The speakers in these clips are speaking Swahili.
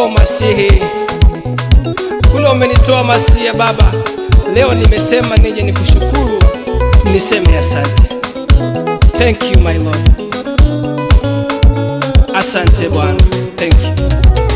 Oh Masihi, kule umenitoa Masihi Baba, leo nimesema nije nikushukuru, niseme asante. Thank you my Lord. Asante Bwana, thank you.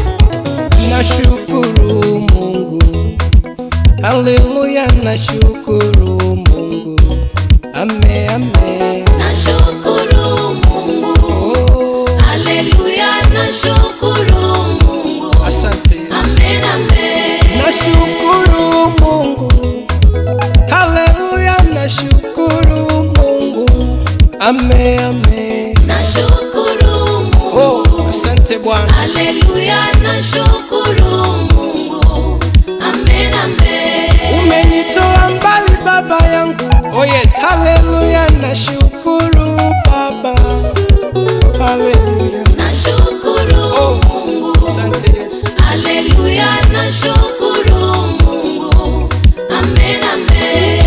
Nashukuru Mungu, haleluya, nashukuru Mungu, ame ame. Nashukuru Mungu, Oh, haleluya, nashukuru Mungu, asante Yesu. amen, amen. Nashukuru Mungu, haleluya, nashukuru Mungu, ame ame. Nashukuru Mungu, Oh, asante Bwana. haleluya, nashukuru Mungu, amen, amen. Umenitoa mbali baba yangu, oh yes, haleluya, nashukuru Baba, haleluya, Nashukuru Oh. Mungu, asante Yesu. haleluya, nashukuru Mungu, amen, amen.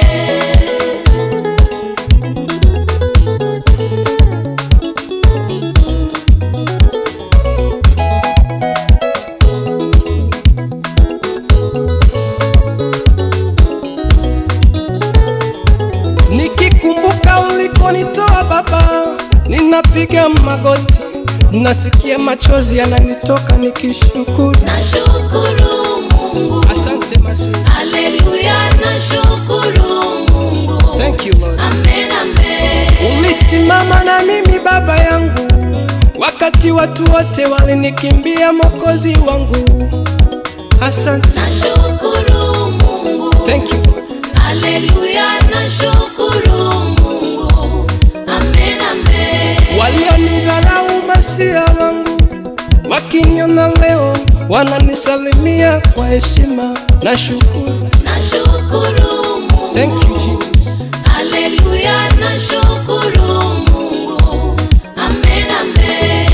Nikikumbuka ulikonitoa Baba, ninapiga magoti, nasikia machozi yananitoka nikishukuru. Nashukuru Mungu, Asante Masihi. haleluya, nashukuru Mungu, Thank you Lord. amen, amen. Ulisimama na mimi baba yangu, wakati watu wote walinikimbia, Mwokozi wangu. Asante. Nashukuru Mungu, Thank you Lord. haleluya, nashukuru Mungu, amen, amen. Walionidharau masia wangu, wakiniona leo wananisalimia kwa heshima na shukuru. Nashukuru Mungu, Thank you Jesus. haleluya, nashukuru Mungu, amen, amen.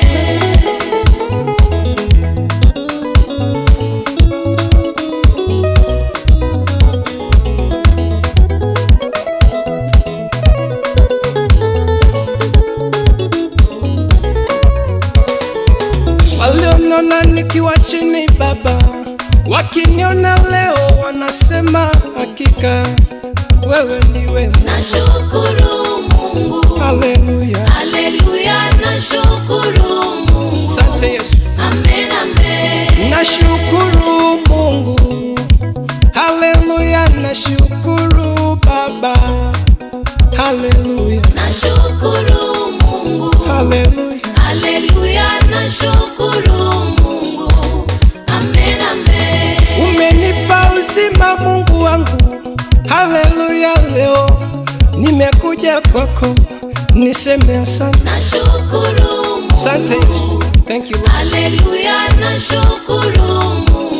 Walioniona nikiwa chini Baba, wakiniona leo wanasema hakika wewe ni wewe. Nashukuru Mungu, Haleluya, haleluya, nashukuru Mungu, asante Yesu. amen, amen. Nashukuru Mungu, haleluya, nashukuru Baba, haleluya, Nashukuru Mungu, haleluya. haleluya, nashukuru Mungu, amen, amen. Umenipa uzima Mungu wangu, haleluya. Leo nimekuja kwako, niseme asante, Nashukuru Mungu, asante Yesu. Thank you Lord. haleluya, nashukuru Mungu,